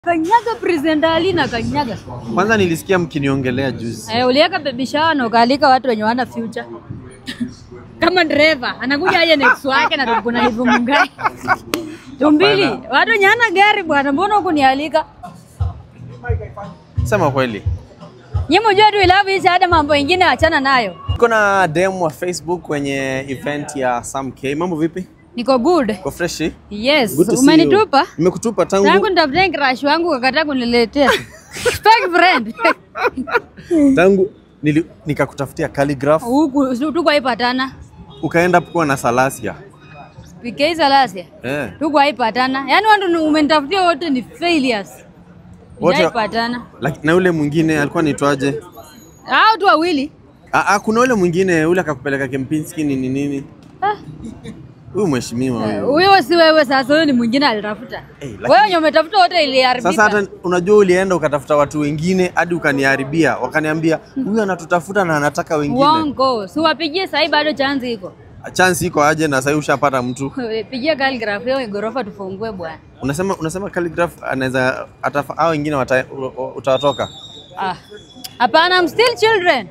Kanyaga presenter Ali na kanyaga. Kwanza nilisikia mkiniongelea juzi. Eh, uliweka baby shower na ukaalika watu wenye wana future. Kama driver anakuja aje next wake na kuna hivyo mungai. Tumbili, watu wenye hana gari bwana, mbona huku nialika? Sema kweli. Nyinyi mjua tu ilavu hizi hata mambo mengine achana nayo. Niko na DM wa Facebook kwenye event ya Sam K. Mambo vipi? Niko good. Uko fresh? Yes, Good to see umenitupa? you. Nimekutupa Tangu tangu nitafuta crush wangu ukakataa kuniletea. Fake friend. tangu nili, nikakutafutia calligraph Huku tuko haipatana. ukaenda kuwa na Salasia. PK Salasia. Eh. Tuko haipatana. Yaani watu ni- umenitafutia wote ni failures. Wote- Haipatana. Laki- Na yule mwingine alikuwa anaitwaje? Hao tu wawili. Ah, ah, kuna yule mwingine yule akakupeleka Kempinski nini nini. Ah, Huyu mheshimiwa huyu. Huyo si wewe sasa, huyo ni mwingine alitafuta. Eh, lakini- Wewe wenye umetafuta wote iliharibika. Sasa hata unajua ulienda ukatafuta watu wengine hadi ukaniharibia, wakaniambia huyu anatutafuta na anataka wengine. Uongo. Si wapigie sasa bado chance iko. Chance iko aje na sasa ushapata mtu. Pigia calligraph hiyo gorofa tufungue bwana. Unasema unasema calligraph anaweza atafa hao wengine wata- u- u- utawatoka. Ah. Hapana, I'm still children.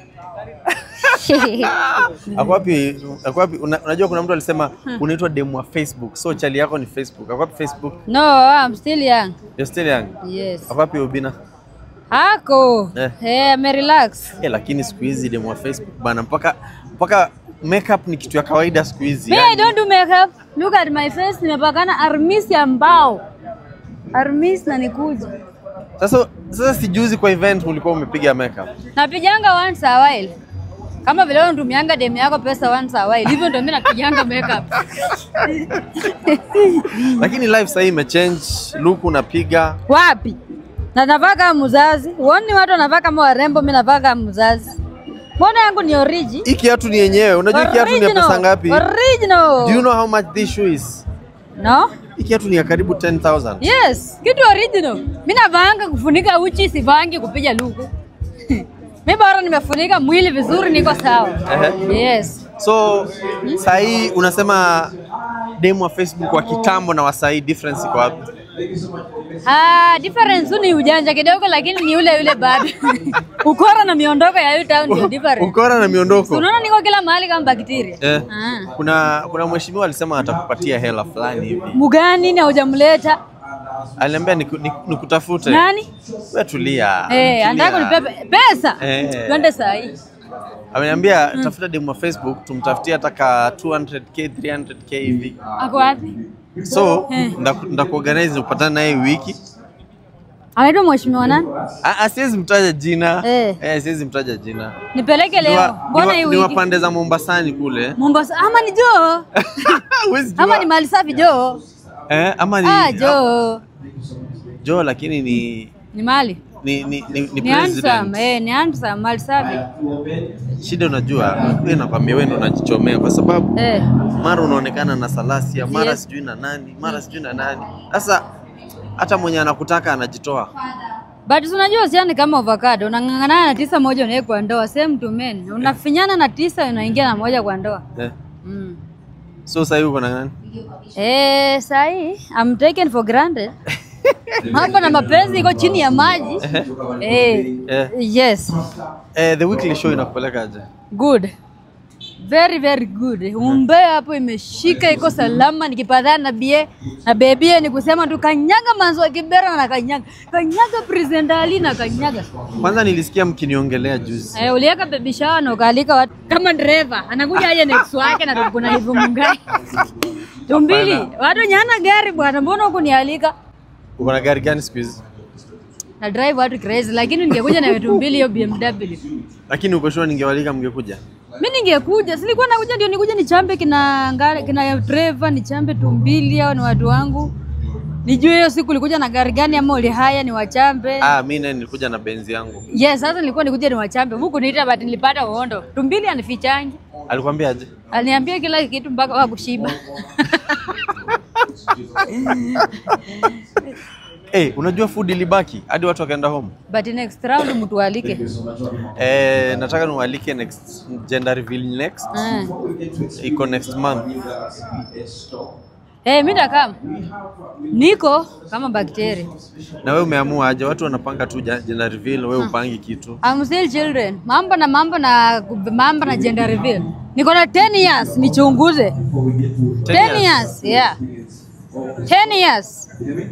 Ako wapi? Ako wapi? Una, unajua kuna mtu alisema unaitwa demu wa Facebook. So chali yako ni Facebook. Ako wapi Facebook? No, I'm still young. You're still young. Yes. Ako wapi Ubina? Hako. Eh. Eh, ame relax. Eh, lakini siku hizi demu wa Facebook bana mpaka mpaka makeup ni kitu ya kawaida siku hizi. Me, I yani. don't do makeup. Look at my face, nimepakana armis ya mbao. Armis na nikuja. Sasa sasa sijuzi kwa event ulikuwa umepiga makeup. Napiganga once a while. Kama vile wewe unatumianga demu yako pesa once a while. Hivyo ndio mimi napiganga makeup. Lakini life sasa imechange, look unapiga. Wapi? Na navaa kama mzazi. Uoni watu wanavaa kama warembo, mimi navaa kama mzazi. Mbona yangu ni origi? Hii kiatu ni yenyewe. Unajua hii kiatu ni ya pesa ngapi? Original. Do you know how much this shoe is? No? Hii kiatu ni ya karibu 10,000. Yes, kitu original. Mimi navaanga kufunika uchi, sivaangi kupiga luku. Mimi bora nimefunika mwili vizuri, niko sawa. Ehe. Yes. So saa hii unasema demu wa Facebook wa kitambo na wa saa hii difference iko wapi? Ah, difference tu ni ujanja kidogo, lakini ni ule yule bado. Ukora na miondoko ya hiyo town ndio difference. Ukora na miondoko. Unaona niko kila mahali kama bakteria. Eh. Ah. Kuna kuna mheshimiwa alisema atakupatia hela fulani hivi. Mugani na hujamleta Aliniambia niku- niku- nikutafute. nani? Wewe tulia. Eh, anataka tulia. kunipe pesa. Eh. Twende saa hii. Ameniambia tafuta demu wa Facebook tumtafutie hata ka 200k 300k hivi. Ako wapi? So Eh. ndaku- ndakuorganize upatane naye wiki. Anaitwa mheshimiwa nani? Ah, ah, siwezi mtaja jina. Eh. Eh, siwezi mtaja jina. Nipeleke Ni leo. wa- Mbona ni hii wa- ni wa wiki? pande za Mombasani kule. Mombasa ama ni Joo? Huwezi Ama jua. ni mali safi Joo? Eh, ama ni Ah, Joo. Joe lakini ni Ni mali. ni ni, ni, ni Ni handsome, president. eh, ni handsome, mali safi. Shida unajua, wewe nakwambia wewe ndo unajichomea kwa sababu Eh. mara unaonekana na Salasia, mara Yes. sijui na nani, mara sijui na nani. Sasa hata mwenye anakutaka anajitoa. But si unajua usiani kama avocado, unang'ang'ana na tisa moja unaweka kwa ndoa, same to men. Unafinyana na tisa unaingia na moja kwa ndoa. Eh. Mm. So sasa hivi uko na nani? Eh, sahi I'm taken for granted. Mambo na mapenzi iko chini ya maji. Eh. Eh. Yes. Eh, the weekly show inakupeleka aje? Good. Very very good. Umbea hapo imeshika iko salama nikipatana na bie na bebie ni kusema tu kanyaga manzo wa kibera na kanyaga. Kanyaga presenter Ali na kanyaga. Kwanza nilisikia mkiniongelea juzi. Eh, uliweka baby shower na ukaalika watu kama driver anakuja aje next wake na kuna hivyo mungai. Tumbili, watu wenye hana gari bwana, mbona huku nialika? Uko na gari gani siku hizi? Na drive watu crazy, lakini ningekuja na tumbili hiyo BMW. Lakini uko sure ningewalika mngekuja? Mimi ningekuja, silikuwa nakuja ndio nikuja nichambe kina ngari, kina driver nichambe tumbili hao ni watu wangu. Nijue hiyo siku ulikuja na gari gani ama uli haya ni wachambe. Ah, mimi naye nilikuja na benzi yangu. Yes, sasa nilikuwa nikuja ni wachambe. Huku niita but nilipata uondo. Tumbili anifichangi. Alikwambia aje? Aliniambia kila kitu mpaka wa kushiba. Eh, unajua food ilibaki hadi watu wakaenda home. But next round mtu alike. Eh, nataka niwalike next gender reveal next. Ah. Iko next month. Eh, mimi ndakam. Niko kama bakteria. Na wewe umeamua aje? Watu wanapanga tu ja- gender reveal, wewe upangi kitu. I'm still children. Mambo na mambo na mambo na gender reveal. Niko na 10 years nichunguze. 10 years, yeah. 10 years.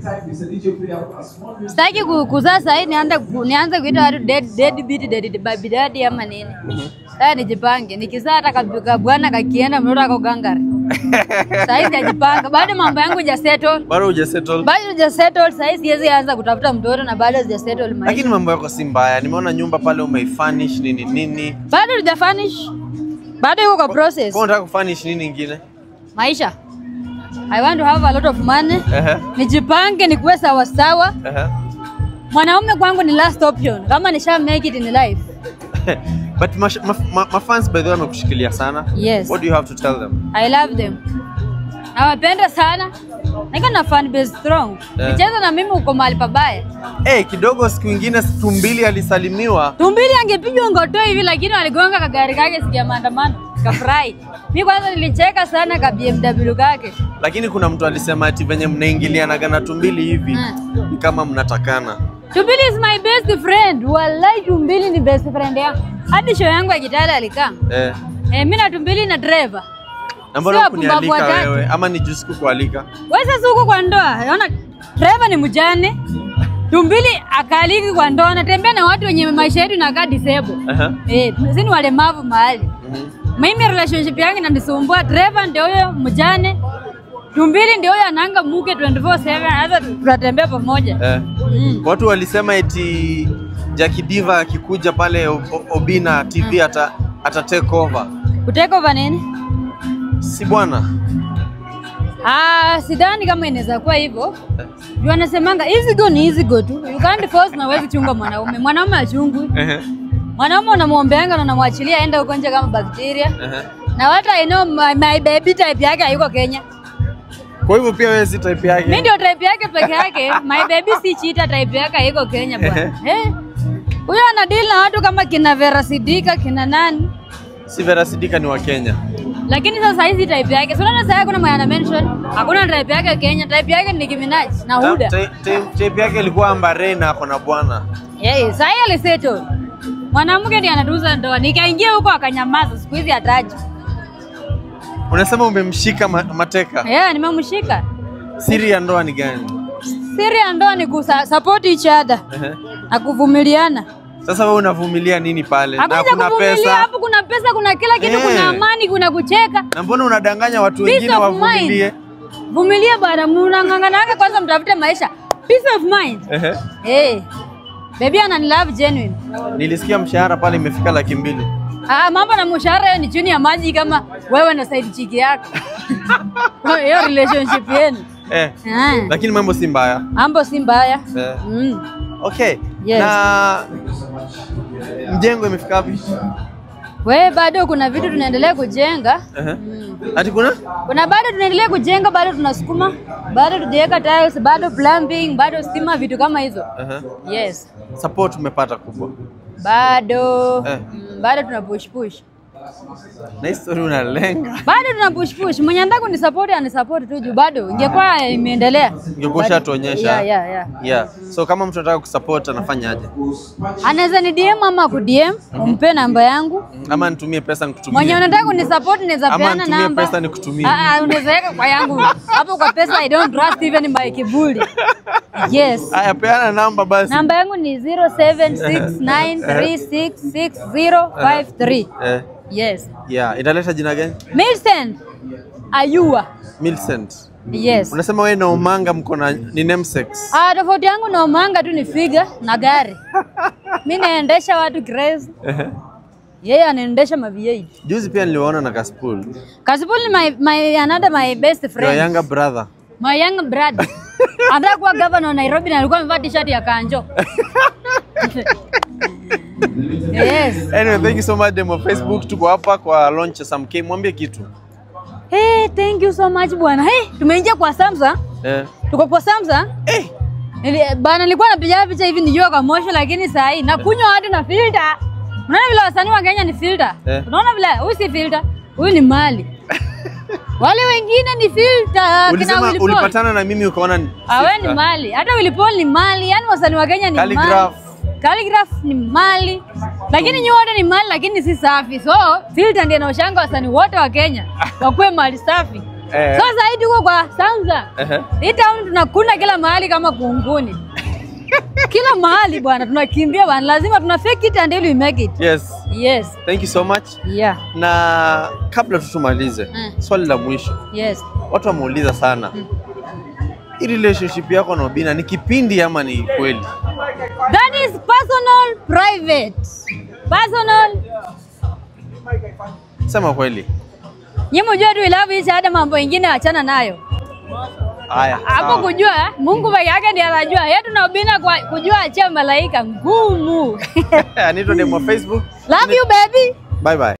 Sitaki ku- kuzaa sahii nianze ku- nianze kuita watu dead dead beat dead baby daddy ama nini. Sasa nijipange. Nikizaa hata kabika bwana kakienda mtoto ako gangari. Sahii sijajipanga. Bado mambo yangu ja settle. Bado hujasettle. Bado sija settle sahii siwezi anza kutafuta mtoto na bado sija settle maisha. Lakini mambo yako si mbaya. Nimeona nyumba pale umeifurnish nini nini. Bado sijafanish. Bado iko kwa process. Kwa unataka kufurnish nini ingine? Maisha. I want to have a lot of money. Ehe. Nijipange nikuwe sawa sawa. Ehe. Mwanaume kwangu ni last option. Kama nisha make it in life. But mash- ma, ma, ma fans by the way wamekushikilia sana. Yes. What do you have to tell them? I love them. Nawapenda sana. Niko na fan base strong. Eh. Nicheza na mimi uko mahali pabaya. Eh, kidogo siku ingine Tumbili alisalimiwa. Tumbili angepigwa ngoto hivi lakini waligonga kagari kake sikia maandamano. Kafurahi. Mimi kwanza nilicheka sana ka BMW kake. Lakini kuna mtu alisema ati venye mnaingilianaga na Tumbili hivi Mm. ni kama mnatakana. Tumbili is my best friend. Wallahi Tumbili ni best friend yangu. Hadi show yangu ya Kitale alikaa. Eh. Eh, mimi na Tumbili na driver. Na mbona Sio hukunialika wapumbavu watatu. wewe ama ni juzi kukualika? Wewe sasa uko kwa ndoa. Unaona driver ni mjane. Tumbili akaliki kwa ndoa anatembea na watu wenye maisha yetu inakaa disable. Aha. Eh, sisi ni walemavu mahali. Mhm. Mimi relationship yangu inanisumbua. Driver ndio huyo mjane. Tumbili ndio huyo ananga muke 24/7 hata tunatembea pamoja. Eh. Mm. Watu walisema eti Jackie Diva akikuja pale O- O- Obina TV ata, ata take over. Kuteka over nini? Si bwana? Ah, sidhani kama inaweza kuwa hivyo. Juu anasemanga easy go ni easy go tu. You can't force na huwezi chunga mwanaume. Mwanaume achungwi. Ehe. Mwanaume unamwombeanga na unamwachilia aende huko nje kama bakteria. Ehe. Na what I know my, my baby type yake hayuko Kenya. Kwa hivyo pia wewe si type yake. Mimi ndio type yake peke yake. My baby si cheater type yake hayuko Kenya bwana. Eh. Huyo ana deal na watu kama kina Vera Sidika, kina nani? Si Vera Sidika ni wa Kenya. Lakini sasa hizi type yake. Sio na sasa kuna mwana mention. Hakuna type yake Kenya. Type yake ni Nicki Minaj na Huda. Ta- ta- Type yake ilikuwa Ambare na ako na bwana. Yeye sasa yeye alisettle. Mwanamke ndiye anatuza ndoa. Nikaingia huko akanyamaza. Siku hizi hataji. Unasema umemshika ma mateka. Yeah, nimemshika. Siri ya ndoa ni gani? Siri ya ndoa ni kusa support each other Ehe. na kuvumiliana. Sasa wewe unavumilia nini pale? Na Hakuna kuna kuvumilia pesa. hapo, kuna pesa, kuna kila kitu, Eh. kuna amani, kuna kucheka. Na mbona unadanganya watu Peace wengine of wavumilie? mind. Vumilia bwana, mnang'ang'ananga kwanza, mtafute maisha. Peace of mind. Ehe. Eh. Baby anani love genuine. Nilisikia mshahara pale imefika laki mbili. Ah, mambo na mshahara hiyo ni chini ya maji kama wewe na side chick yako. Hiyo relationship yenu. Eh. Ah. Lakini mambo si mbaya. Mambo si mbaya. Eh. Mm. Okay. Yes. Na mjengo imefika wapi? We bado kuna vitu tunaendelea kujenga. Ehe. Mm. Ati kuna? Kuna bado tunaendelea kujenga, bado tunasukuma, bado tujaweka tiles, bado plumbing, bado stima, vitu kama hizo. Ehe. Yes. Support umepata kubwa. Bado Eh. mm, bado tuna push push. Na hii story unalenga. Bado tuna push push. Mwenye anataka kunisupport anisupport tu juu bado ingekuwa imeendelea. Ungekuwa ushatuonyesha. Yeah, yeah, yeah. Yeah. So kama mtu anataka kusupport anafanyaje? Anaweza ni DM ama ku DM, umpe namba yangu. Ama nitumie pesa nikutumie. Mwenye unataka kunisupport naweza Ama peana nitumie namba. pesa nikutumie. Ah, ah, unaweza weka kwa yangu. Hapo kwa pesa I don't trust even my kiburi. Yes. Aya, peana namba basi. Namba yangu ni 0769366053. Eh, Yes. yeah, italeta jina gani? Millicent Ayua. Millicent. Yes. Unasema wewe na Omanga mko na ni namesakes. Ah, tofauti yangu na Omanga tu ni figa na gari. Mimi naendesha watu crazy. Ehe. Yeye anaendesha ma V8. Juzi pia niliwaona na Kaspool. Kasipul ni my, my another my best Your friend. younger brother. My young brother. Anataka kuwa governor wa Nairobi na alikuwa amevaa t-shirt ya kanjo. yes. Anyway, thank you so much demo Facebook. Tuko hapa kwa launch ya Sam K. Mwambie kitu. Hey, thank you so much bwana. Hey, tumeingia kwa Samsung. Eh. Tuko kwa Samsung. Eh. Nili, bana nilikuwa napiga picha hivi nijua kwa mosho lakini saa hii nakunywa watu na filter. Unaona vile wasanii wa Kenya ni filter? Eh. Unaona vile huyu si filter, huyu ni mali. Wale wengine ni filter kina Ulisema Willy Paul. ulipatana na mimi ukaona ni Awe ni sister. mali. Hata Willy Paul ni mali. Yaani wasanii wa Kenya ni Calligraph. mali. Calligraph ni mali. Lakini nyi wote ni mali lakini si safi. So, filter ndiye inaoshanga wasanii wote wa Kenya wakuwe mali safi. Eh. So sasa hivi tuko kwa Samsung. Ehe. Hii town tunakuna kila mahali kama kunguni. kila mahali bwana tunakimbia bwana. Lazima tuna fake it until we make it. Yes. Yes. Thank you so much. Yeah. Na kabla tu tumalize, Mm. swali la mwisho. Yes. Watu wameuliza sana. Hii relationship yako na Obina ni kipindi ama ni kweli? That is personal private. Personal. Sema kweli. Nyi mjue tu we love each other, mambo mengine achana nayo. Haya. Hapo sawa. kujua eh, Mungu peke yake ndiye anajua. Yetu na Obina kwa kujua achia malaika ngumu. Anaitwa demo wa Facebook. love you baby. Bye bye.